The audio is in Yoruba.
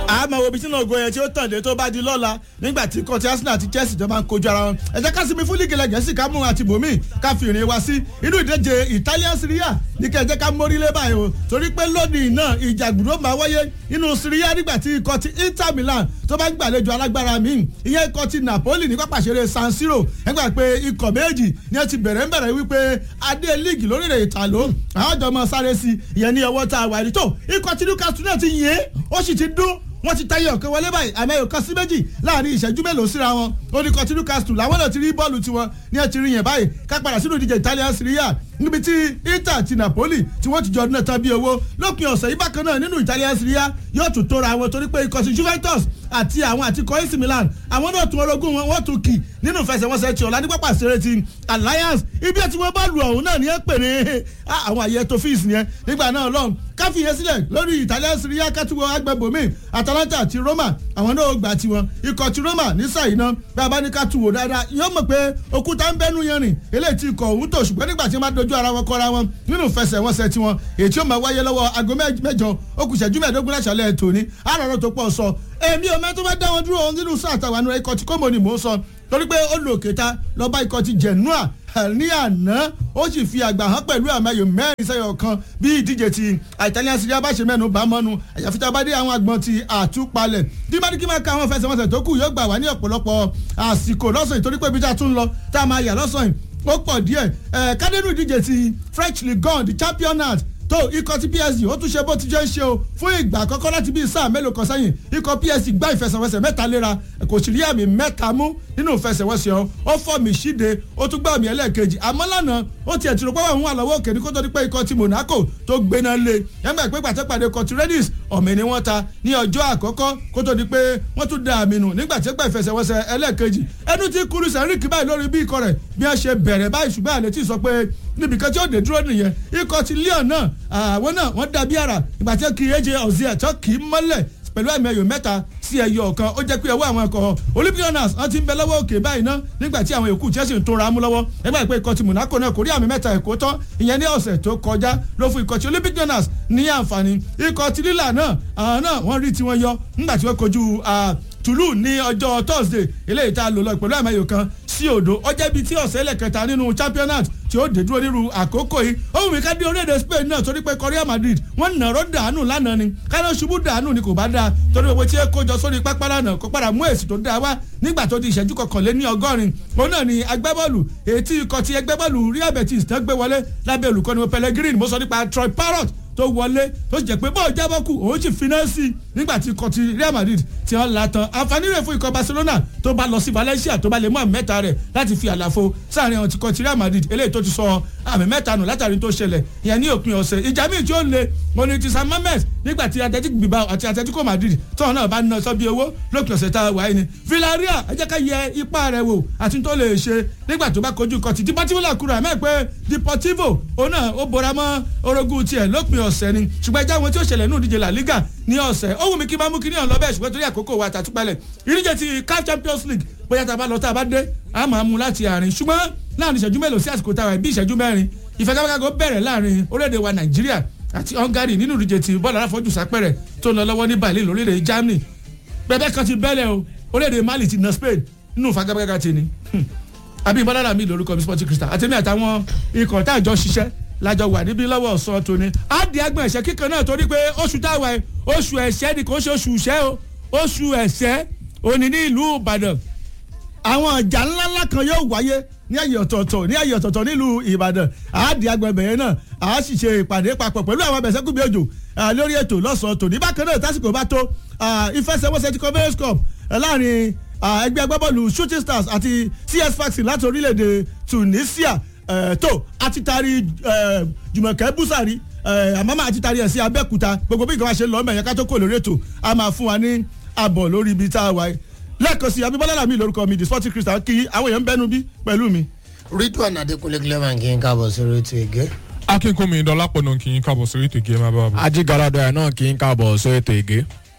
àmọ́ wo ibi tí náà goyẹ tí ó tàn dé tó bá di lọ́la nígbà tí kọ́tí Arsenal àti Chelsea jọ máa ń kojú ara wọn ẹ jẹ́ ká sinmi fún lígì lẹ́gẹ̀ẹ́sì ká mú àti bòmí ká fi ìrìn wa sí inú ìdíje Italian Serie A ní kẹ́ ẹ jẹ́ ká mórí lé báyìí o torí pé lónìí náà ìjàgbùdó máa wáyé inú Serie A nígbà tí ikọ̀ ti Inter Milan tó bá ń gbàlejò alágbára míì ìyẹn ikọ̀ ti Napoli ní pápá ìṣeré San Siro ẹgbà pé ikọ̀ méjì ni ẹ ti bẹ̀rẹ̀ ń bẹ̀rẹ̀ wípé adé líìgì lórílẹ̀ ìtàló àwọn ọjọ́ mọ sáré sí ìyẹn ní ọwọ́ tá a wà ní tó ikọ̀ tí Newcastle náà ti yìn ó sì ti dún wọ́n ti tayọ ọ̀kan wọlé báyìí àmọ́ ẹ̀yọ̀ kan sí méjì láàrin ìṣẹ́jú mélòó síra wọn oníkan tí Newcastle làwọn náà ti rí bọ́ọ̀lù tiwọn ní ẹ ti rí yẹn báyìí ká padà sínú ìdíje Italian Serie A níbi tí Inter àti Napoli tí wọ́n ti jọ ọdún náà tán bí owó lópin ọ̀sẹ̀ yìí bákan náà nínú Italian Serie A yóò tún tóra wọn torí pé ikọ̀ sí Juventus àti àwọn àti kọ́ AC Milan àwọn náà tún orogún wọn wọ́n tún kì nínú ìfẹsẹ̀wọnsẹ̀ tí ọ̀la ní pápá ìṣeré ti Alliance ibi tí wọ́n bá lu ọ̀hún náà ní ẹ pè ní àwọn àyè tó fíìsì yẹn nígbà náà lọ́hùn káfíyèsí sílẹ̀ lórí Italian Serie A kátìwọ́ agbẹ́bọ̀mí Atalanta àti Roma àwọn náà gbà tiwọn ikọ̀ ti Roma nísàyí náà bí a bá ní ká tu wò dáadáa yóò mọ̀ pé òkúta ń bẹ́nu yẹn rìn eléyìí ti ikọ̀ òun tó ṣùgbọ́n nígbà tí wọ́n bá dojú ara wọn kọ́ra wọn nínú ìfẹsẹ̀wọnsẹ̀ tiwọn èyí tí ó máa wáyé lọ́wọ́ aago mẹ́jọ ó kù ìṣẹ́jú mẹ́ẹ̀ẹ́dógún láṣàlẹ̀ tòní àròrò tó pọ̀ sọ èmi ò mẹ́tọ́ bá dá wọn dúró nínú sáà tàwọn àánú ikọ̀ tí kò mọ̀ ni mò ń sọ torí pé ó lò kéta lọ́ba ikọ̀ ti Genoa ní àná ó sì fi àgbà hàn pẹ̀lú àmẹ́yò mẹ́rin sẹ́yọ̀ kan bí ìdíje ti Italian Serie A bá ṣe mẹ́nu bá mọ́nu àyàfi tá a bá dé àwọn àgbọn ti àtúpalẹ̀ tí bá ní kí máa ka àwọn fẹsẹ̀wọnsẹ̀ tó kù yóò gbà wá ní ọ̀pọ̀lọpọ̀ àsìkò lọ́sàn yìí torí pé ibi tá a tún lọ tá a máa yà lọ́sàn yìí ó pọ̀ díẹ̀ kádẹ́nù ìdíje ti French Ligue 1 the championat tó ikọ̀ tí PSG ó tún ṣe bó ti jẹ́ ń ṣe o fún ìgbà àkọ́kọ́ láti bí sáà mélòó kan sẹ́yìn ikọ̀ PSG gbá ìfẹsẹ̀wọnsẹ̀ mẹ́ta léra kò sì rí àmì mẹ́ta mú nínú ìfẹsẹ̀wọnsẹ̀ ọ ó fọ́ mi ṣíde ó tún gbá àmì ẹlẹ́ẹ̀kejì àmọ́ lánàá ó tiẹ̀ ti rò pé wọ́n wà lọ́wọ́ òkè ní kó tó di pé ikọ̀ ti Monaco tó gbéná lé yẹ́nbà pé pàtẹ́pàdé ikọ̀ ti Rennes ọ̀mì ni wọ́n ta ní ọjọ́ àkọ́kọ́ kó tó di pé wọ́n tún da àmì nù nígbà tí ó gbà ìfẹsẹ̀wọnsẹ̀ ẹlẹ́ẹ̀kejì ẹnu tí kúrú sẹ́ríkì báyìí lórí bí ikọ̀ rẹ̀ bí wọ́n ṣe bẹ̀rẹ̀ báyìí ṣùgbọ́n àlẹ́ tí sọ pé níbìkan tí ó dé dúró nìyẹn ikọ̀ ti Lyon náà àwọn náà wọ́n dàbí àrà ìgbà tí kì í ẹ̀jẹ̀ ọ̀sẹ̀ ẹ̀tọ́ kì í mọ́lẹ̀ pẹ̀lú àmì ẹ̀yọ̀ mẹ́ta sí ẹ̀yọ̀ kan ó jẹ́ pé ọwọ́ àwọn ẹ̀kọ́ Olympians wọ́n ti ń bẹ lọ́wọ́ òkè báyìí ná nígbà tí àwọn èkó Chelsea ń tóra mú lọ́wọ́ ẹgbẹ́ ìpè ikọ̀ ti Monaco náà kò rí àmì mẹ́ta ẹ̀kọ́ tán ìyẹn ní ọ̀sẹ̀ tó kọjá ló fún ikọ̀ ti Olympians ní àǹfààní ikọ̀ ti Lille náà àwọn náà wọ́n rí tiwọn yọ nígbà tí wọ́n kojú Toulouse ní ọjọ́ Thursday eléyìí tá a lò lọ pẹ̀lú àmì ẹ̀yọ̀ kan sí òdo ọjọ́ bíi tí ọ̀sẹ̀ ẹlẹ́kẹta nínú championat tí ó dé dúró nírú àkókò yìí ó wù mí ká dé orílẹ̀-èdè Spain náà torí pé Real Madrid wọ́n nàró dànù lánàá ni káná ṣubú dànù ni kò bá dáa torí gbogbo tí ẹ kójọ sórí pápá lánàá kó padà mú èsì tó dáa wá nígbà tó di ìṣẹ́jú kọkànléní ọgọ́rin òun náà ni agbábọ́ọ̀lù ètí ikọ̀ ti agbábọ́ọ̀lù Real Betis tán gbé wọlé lábẹ́ olùkọ́ni Pellegrini mo sọ nípa Troy Parrott tó wọlé tó sì jẹ́ pé bọ́ọ̀ jábọ́ kù òun sì finá sí i nígbà tí ikọ̀ ti Real Madrid ti hàn látàn àǹfààní rẹ̀ fún ikọ̀ Barcelona tó bá lọ sí Valencia tó bá lè mú àmì mẹ́ta rẹ̀ láti fi àlàfo sáàrin àwọn ikọ̀ ti Real Madrid eléyìí tó ti sọ àmì mẹ́ta nù látàrí tó ṣẹlẹ̀ ìyẹn ní òpin ọ̀sẹ̀ ìjà míì tí ó le mo ní ti San Mamés nígbà tí Athletic Bilbao àti Atletico Madrid tóun náà bá ná sọ bí owó lópin ọ̀sẹ̀ tá a wáyé ni Villarreal ẹ jẹ́ ká yẹ ipá rẹ̀ wò àti tó lè ṣe nígbà tó bá kojú ikọ̀ ti Deportivo La Coruña mẹ́ pé Deportivo òun náà ó bora mọ́ orogún tiẹ̀ lópin ọ̀sẹ̀ ni ṣùgbọ́n ẹjẹ́ àwọn tí ó ṣẹlẹ̀ nínú ìdíje La Liga ní ọ̀sẹ̀ ó wù mí kí n máa mú kí ní ọ̀n lọ́bẹ̀ ṣùgbọ́n torí àkókò wa tàtúpalẹ̀ ìdíje ti CAF Champions League bóyá tá a bá lọ tá a bá dé a máa mú láti àárín ṣùgbọ́n láàrin ìṣẹ́jú mélòó sí àsìkò táwa bí ìṣẹ́jú mẹ́rin ìfẹ́káfẹ́kágó bẹ̀rẹ̀ láàrin orílẹ̀-èdè wa Nàìjíríà àti Hungary nínú ìdíje ti bọ́ọ̀lù aláfọ́jù sápẹ̀rẹ̀ tó ń lọ lọ́wọ́ ní Berlin lórílẹ̀ Germany bẹ́ẹ̀ kan ti bẹ́lẹ̀ o orílẹ̀-èdè Mali ti na Spain nínú ìfagagbága ti ni àbí ìbọ́lára mi lórúkọ mi Sporting Crystal àtẹ̀mí àtàwọn ikọ̀ tá àjọ ṣiṣẹ́ lájọ wà níbí lọ́wọ́ ọ̀sán tóní á di agbọ̀n ẹ̀ṣẹ́ kíkan náà torí pé oṣù táwa ẹ̀ oṣù ẹ̀ṣẹ́ ni kò ṣe oṣù ìṣẹ́ o oṣù ẹ̀ṣẹ́ òní ní ìlú Ìbàdàn àwọn ọjà ńláńlá kan yóò wáyé ní àyè ọ̀tọ̀ọ̀tọ̀ ní àyè ọ̀tọ̀ọ̀tọ̀ nílùú Ìbàdàn á di agbọ̀n ẹ̀bẹ̀yẹn náà á sì ṣe ìpàdé papọ̀ pẹ̀lú àwọn abẹ̀sẹ̀kùnbí òjò lórí ètò lọ́sàn-án tòní bákan náà tásìkò bá tó ìfẹsẹ̀wọnsẹ̀ ti conference cup láàrin ẹgbẹ́ agbábọ́ọ̀lù shooting stars àti CS Sfaxi láti orílẹ̀-èdè Tunisia tó àti tari Jùmọ̀kẹ́ Búsàrí àmọ́ máa ti tari ẹ̀ sí Abẹ́òkúta gbogbo bí ìgbà ṣe lọ́ọ́ mẹ́yẹn ká tó kò lórí ètò a máa fún wa ní àbọ̀ lórí ibi tá a wáyé lẹ́ẹ̀kan sí abíbọ́lá làmì lórúkọ mi the sporting crystal kí àwọn èèyàn ń bẹ́nu bí pẹ̀lú mi. Ridwan Adekunle Clement kí n káàbọ̀ sórí ètò ìgé. akínkùnmí dọlápọ̀ náà kì í káàbọ̀ sórí ètò ìgé máa bá wa bọ̀. ajigaladọ ẹ náà kì í káàbọ̀ sórí ètò ìgé.